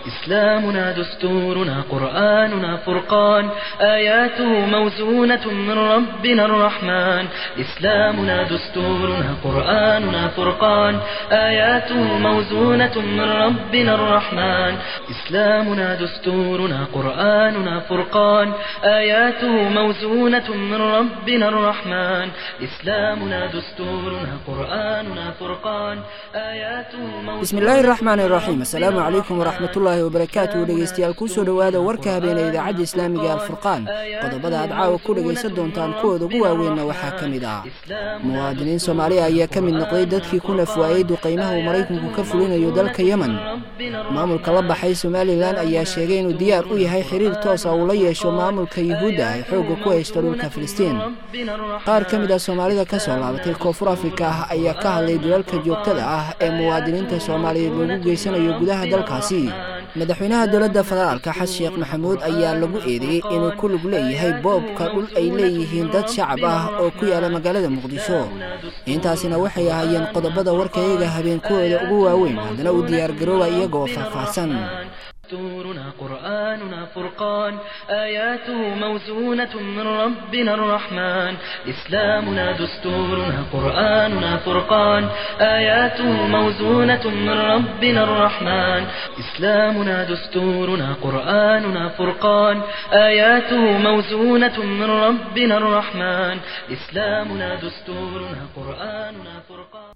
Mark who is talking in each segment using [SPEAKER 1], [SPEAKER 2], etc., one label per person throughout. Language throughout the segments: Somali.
[SPEAKER 1] إسلامنا دستورنا قرآننا فرقان آياته موزونة من ربنا الرحمن إسلامنا دستورنا قرآننا فرقان آياته موزونة من ربنا الرحمن إسلامنا دستورنا قرآننا فرقان آياته موزونة من ربنا الرحمن إسلامنا دستورنا قرآننا فرقان آياته موزونة
[SPEAKER 2] bismillaahi raxmaani raxiim assalaamu calaykum waraxmatullaahi wabarakaatu dhegeystayaal kusoo dhowaada warka habeene idaacadda islaamiga alfurqaan qodobada aad caawa ku dhegaysan doontaan kuwooda ugu waaweynna waxaa ka mid ah muwaadiniin soomaaliya ayaa ka mid noqday dadkii ku nafwaayey duqaymaha uu maraykanku ka fulinayo dalka yemen maamulka la baxay somalilan ayaa sheegay inuu diyaar u yahay xiriir toosa uu la yeesho maamulka yuhuudda ay xoogga ku haysto dhulka filistiin qaar ka mid ah soomaalida ka soo laabatay koonfur afrika ah ayaa ka hadlay dulalka joogtada ah ee muwaadiniinta soomaaliyeed loogu geysanayo gudaha dalkaasi madaxweynaha dowladda federaalka xasan sheekh maxamuud ayaa lagu eedeeyey inuu ku lug leeyahay boobka dhul ay leeyihiin dad shacab ah oo ku yaala magaalada muqdisho intaasina waxay ahaayeen qodobada warkayaga habeenkooda ugu waaweyn haddana u diyaargarooba iyagoo faahfaahsan
[SPEAKER 1] دستورنا قرآننا فرقان آياته موزونة من ربنا الرحمن إسلامنا دستورنا قرآننا فرقان آياته موزونة من ربنا الرحمن إسلامنا دستورنا قرآننا فرقان آياته موزونة من ربنا الرحمن إسلامنا دستورنا قرآننا فرقان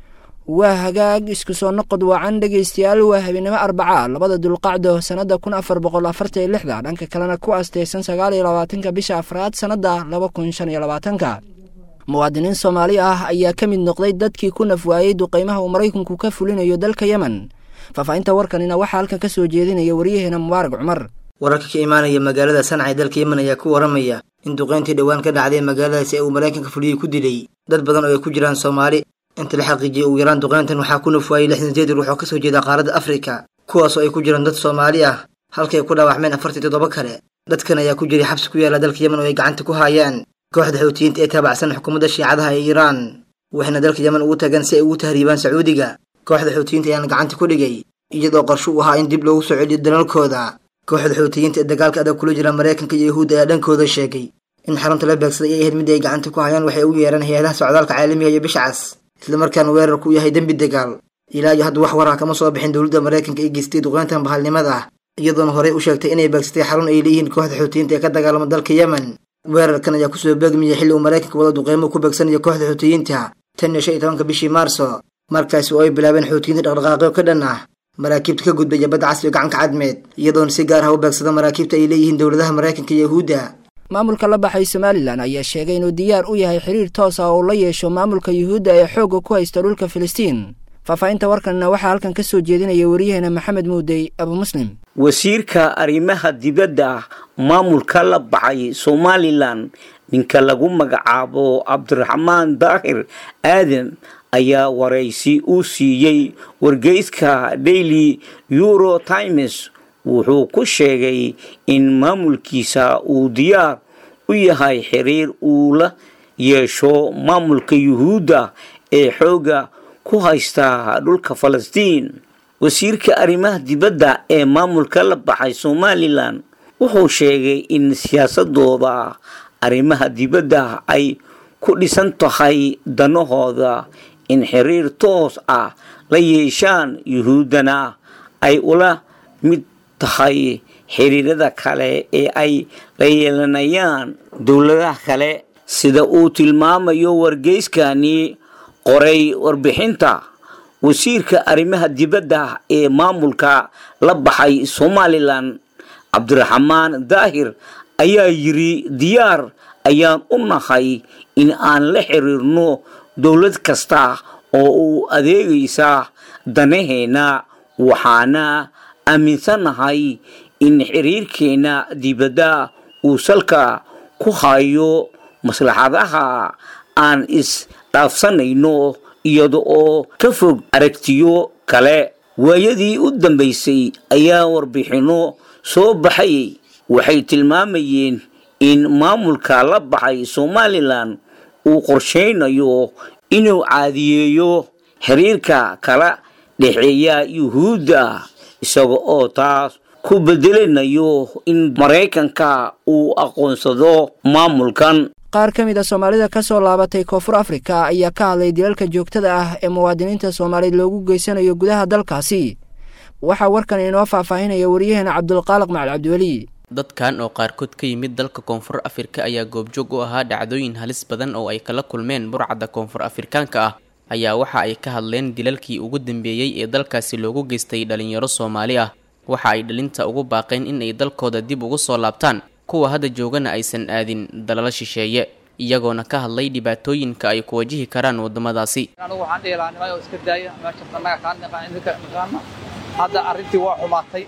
[SPEAKER 2] waa hagaag isku soo noqod wacan dhegaystayaal waa habeenimo arbaca labada dulqacdo sannada kun afar boqol afartan iyo lixda dhanka kalena ku asteysan sagaal iyo labaatanka bisha afraad sannada laba kun shan iyo labaatanka muwaadiniin soomaali ah ayaa ka mid noqday dadkii ku nafwaayey duqaymaha uu maraykanku ka fulinayo dalka yemen faahfaahinta warkanina waxaa halkan ka soo jeedinaya waryaheena mubaarak cumar
[SPEAKER 3] wararka ka imaanaya magaalada sanca ee dalka yemen ayaa ku waramaya in duqayntii dhowaan ka dhacday magaaladaasi ee uu maraykanka fuliyey ku dilay dad badan oo ay ku jiraan soomaali inta la xaqiijiyey ugu yaraan duqayntan waxaa ku nafwaayey lixdan sideed ruux oo ka soo jeeda qaaradda afrika kuwaasoo ay ku jiraan dad soomaali ah halkay ku dhaawacmeen afartii toddoba kale dadkan ayaa ku jiray xabsi ku yaala dalka yemen oo ay gacanta ku haayaan kooxda xuutiyiinta ee taabacsan xukuumadda shiicadaha ee iiraan waxayna dalka yemen ugu tageen si ay ugu tahriibaan sacuudiga kooxda xuutiyiinta ayaana gacanta ku dhigay iyadoo qorsho u ahaa in dib loogu soo celiyo dalalkooda kooxda xuutiyiinta ee dagaalka adag kula jira maraykanka iyo yahuudda ayaa dhankooda sheegay in xarunta la beegsaday ay ahayd mid ay gacanta ku hayaan waxay ugu yeeraan hay-adaha socdaalka caalamiga iyo bisha cas islamarkaana weerarku yahay dembi dagaal ilaa iyo hadda wax war ah kama soo bixin dowladda maraykanka ee geystay duqayntan bahalnimada ah iyadoona horey u sheegtay inay beegsatay xarun ay leeyihiin kooxda xuutiyiinta ee ka dagaalama dalka yemen weerarkan ayaa kusoo beegmiyay xilli uu maraykanka wada duqeymo ku beegsanayo kooxda xuutiyiinta tan iyo shan iyo tobanka bishii maarso markaasi oo ay bilaabeen xuutiyiinta dhaqdhaqaaqyo ka dhan ah maraakiibta ka gudbaya badda casriga gacanka cadmeed iyadoona si gaar ah u beegsada maraakiibta ay leeyihiin dowladaha maraykanka iyo yahuudda
[SPEAKER 2] maamulka la baxay somalilan ayaa sheegay inuu diyaar u yahay xiriir toos ah oo la yeesho maamulka yuhuudda ee xoogga ku haysta dhulka filistiin faahfaahinta warkanna waxaa halkan ka soo jeedinaya waryaheena maxamed muudey abu muslim
[SPEAKER 4] wasiirka arrimaha dibadda maamulka la baxay somalilan ninka lagu magacaabo cabdiraxmaan daahir aadam ayaa waraysi u siiyey wargeyska daily euro times wuxuu ku sheegay in maamulkiisa uu diyaar u yahay xiriir uu la yeesho maamulka yuhuudda ee xoogga ku haysta dhulka falastiin wasiirka arrimaha dibadda ee maamulka la baxay somalilan wuxuu sheegay in siyaasadooda arrimaha dibadda ay ku dhisan tahay danahooda in xiriir toos ah la yeeshaan yuhuuddana ay ula mid tahay xiriirada kale ee ay la yeelanayaan dowladaha kale sida uu tilmaamayo wargeyskani qoray warbixinta wasiirka arrimaha dibadda ee maamulka la baxay somalilan cabdiraxmaan daahir ayaa yiri diyaar ayaan u nahay in aan la xiriirno dowlad kasta oo uu adeegaysa danaheena waxaana aaminsanahay in xiriirkeena dibadda uu salka ku hayo maslaxadaha aan isdhaafsanayno iyada oo ka fog aragtiyo kale waayadii u dambaysay ayaa warbixinno soo baxayay waxay tilmaamayeen in maamulka la baxay somalilan uu qorshaynayo inuu caadiyeeyo xiriirka kala dhexeeya yuhuudda isaga oo taas ku bedelinayo in maraykanka uu aqoonsado maamulkan
[SPEAKER 2] qaar ka mid a soomaalida ka soo laabatay koonfur afrika ayaa ka hadlay dilalka joogtada ah ee muwaadiniinta soomaaliyeed loogu geysanayo gudaha dalkaasi waxaa warkan inoo faahfaahinaya waryaheena cabdulqaaliq macali cabdiweli
[SPEAKER 5] dadkan oo qaarkood ka yimid dalka koonfur afrika ayaa goobjoog u ahaa dhacdooyin halis badan oo ay kala kulmeen burcadda koonfur afrikaanka ah ayaa waxa ay ka hadleen dilalkii ugu dambeeyey ee dalkaasi loogu geystay dhalinyaro soomaali ah waxa ay dhalinta ugu baaqeen in ay dalkooda dib ugu soo laabtaan kuwa hadda joogana aysan aadin dalalo shisheeye iyagoona ka hadlay dhibaatooyinka ay ku wajihi karaan waddamadaasi
[SPEAKER 6] anigu waxaan dhihi lahaa nimayo iska daaya meesha annaga kaan naqaan idinka naqaana hadda arrintii waa xumaatay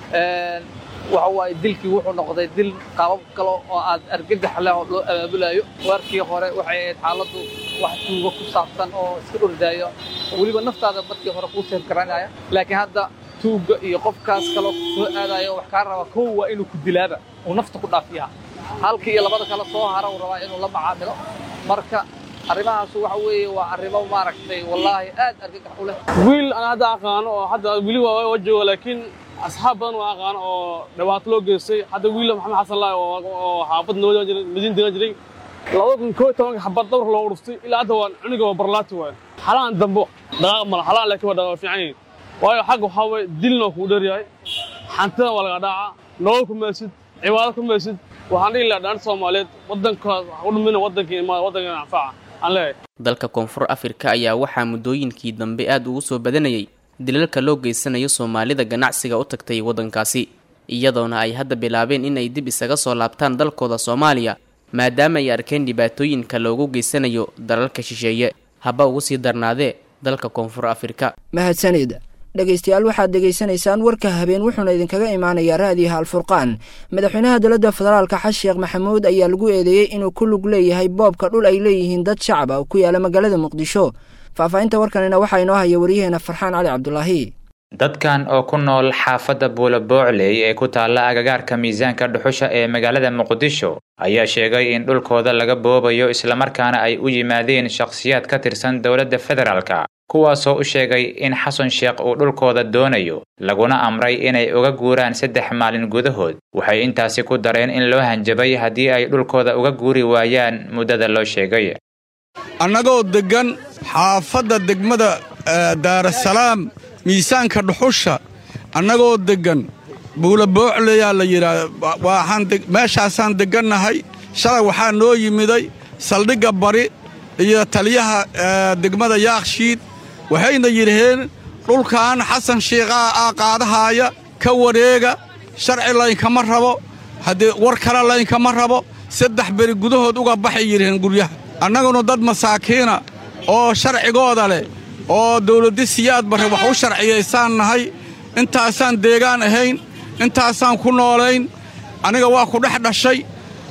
[SPEAKER 6] waxa waaye dilkii wuxuu noqday dil qaabab kale oo aad argagax leh oo loo abaabulayo waarkii hore waxay ahayd xaaladdu wax tuugo ku saabsan oo iska ordaayo weliba naftaada markii hore kuu seef garanaya laakiin hadda tuugga iyo qofkaas kaloo soo aadayo wax kaa raba kow waa inuu ku dilaaba uu nafta ku dhaafiyaa halkii iyo labada kale soo hara uu rabaa inuu la macaamilo marka arrimahaas waxa weeye waa arrimo maaragtay wallaahi aad argagax u leh
[SPEAKER 7] wiil aan hadda aqaano oo hadda weli waa jooga laakiin asxaab badan waa aqaano oo dhibaato loo geystay hadda wiil maxamed xasan laay oo xaafad nabad jiray madiin degan jiray labada kun koo tobanka xabad dawr loo dhuftay ilaa hadda waa cuniga waa barlaati waay xalaan dambo dhaqaaq mala xalaan laakiin waa dhaqaaq fiican yihiin waayo xagga waxaa waye dilna waa kugu dheeryahay xantida waa laga dhaaca nolol ku meesid cibaado ku meesid waxaan dhihi lahaa dhaanta soomaaliyeed waddankaas u dhumina waddankii imaada waddankeena anfaca aan leeyahay
[SPEAKER 5] dalka koonfur afrika ayaa waxaa muddooyinkii dambe aad ugu soo badanayay dilalka loo geysanayo soomaalida ganacsiga u tagtay waddankaasi iyadoona ay hadda bilaabeen in ay dib isaga soo laabtaan dalkooda soomaaliya maadaama ay arkeen dhibaatooyinka loogu geysanayo dalalka shisheeye haba ugu sii darnaadee dalka koonfur afrika
[SPEAKER 2] mahadsanid dhegaystayaal waxaad dhegaysanaysaan warka habeen wuxuuna idinkaga imaanayaa raadiyaha alfurqaan madaxweynaha dowladda federaalka xasan sheekh maxamuud ayaa lagu eedeeyey inuu ku lug leeyahay boobka dhul ay leeyihiin dad shacab ah oo ku yaala magaalada muqdisho faahfaahinta warkanina waxaa inoo haya waryaheena farxaan cali cabdulaahi
[SPEAKER 8] dadkan oo ku nool xaafadda buula boocley ee ku taalla agagaarka miisaanka dhuxusha ee magaalada muqdisho ayaa sheegay in dhulkooda laga boobayo islamarkaana ay u yimaadeen shakhsiyaad ka tirsan dowladda federaalka kuwaasoo u sheegay in xasan sheekh uu dhulkooda doonayo laguna amray inay uga guuraan saddex maalin gudahood waxay intaasi ku dareen in loo hanjabay haddii ay dhulkooda uga guuri waayaan muddada loo sheegay
[SPEAKER 9] annagoo deggan xaafadda degmada daarasalaam miisaanka dhuxusha annagoo deggan buula boocleyaa la yidhaah meeshaasaan deggannahay shalay waxaa noo yimiday saldhigga bari iyo taliyaha degmada yaakshiid waxayna yidhaheen dhulkan xasan shiikhaa aa qaadahaaya ka wareega sharci laynkama rabo haddee war kale laynkama rabo saddex beri gudahood uga baxay yidhaheen guryaha annaguna dad masaakiina oo sharcigooda leh oo dawladdi siyaad barre wax u sharciyaysaan nahay intaasaan deegaan ahayn intaasaan ku noolayn aniga waa ku dhex dhashay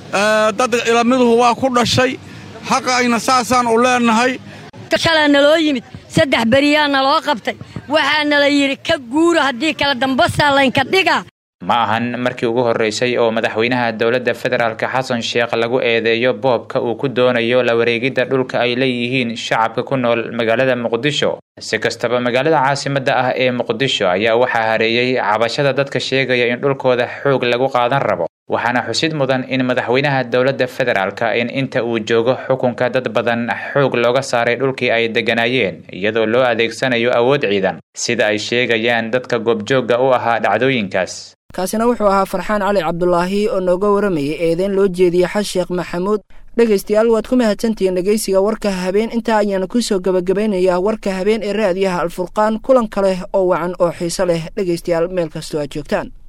[SPEAKER 9] dad ilamiduhu waa ku dhashay xaqayna saasaan u leennahay
[SPEAKER 10] shalaa naloo yimid saddex beriyaa naloo qabtay waxaa nala yidhi ka guura haddii kale dambasaa laynka dhiga
[SPEAKER 8] ma ahan markii ugu horraysay oo madaxweynaha dowladda federaalka xasan sheekh lagu eedeeyo boobka uu ku doonayo la wareegidda dhulka ay leeyihiin shacabka ku nool magaalada muqdisho si kastaba magaalada caasimadda ah ee muqdisho ayaa waxaa hareeyey cabashada dadka sheegaya in dhulkooda xoog lagu qaadan rabo waxaana xusid mudan in madaxweynaha dowladda federaalka in inta uu joogo xukunka dad badan xoog looga saaray dhulkii ay degganaayeen iyadoo loo adeegsanayo awood ciidan sida ay sheegayaan dadka goobjoogga u ahaa dhacdooyinkaas
[SPEAKER 2] kaasina wuxuu ahaa farxaan cali cabdulaahi oo nooga waramayay eedeyn loo jeediyey xas sheekh maxamuud dhegaystayaal waad ku mahadsantihiin dhegaysiga warka habeen intaa ayaana ku soo gebagabaynayaa warka habeen ee raadiyaha alfurqaan kulan kale oo wacan oo xiiso leh dhegaystayaal meel kastoo aad joogtaan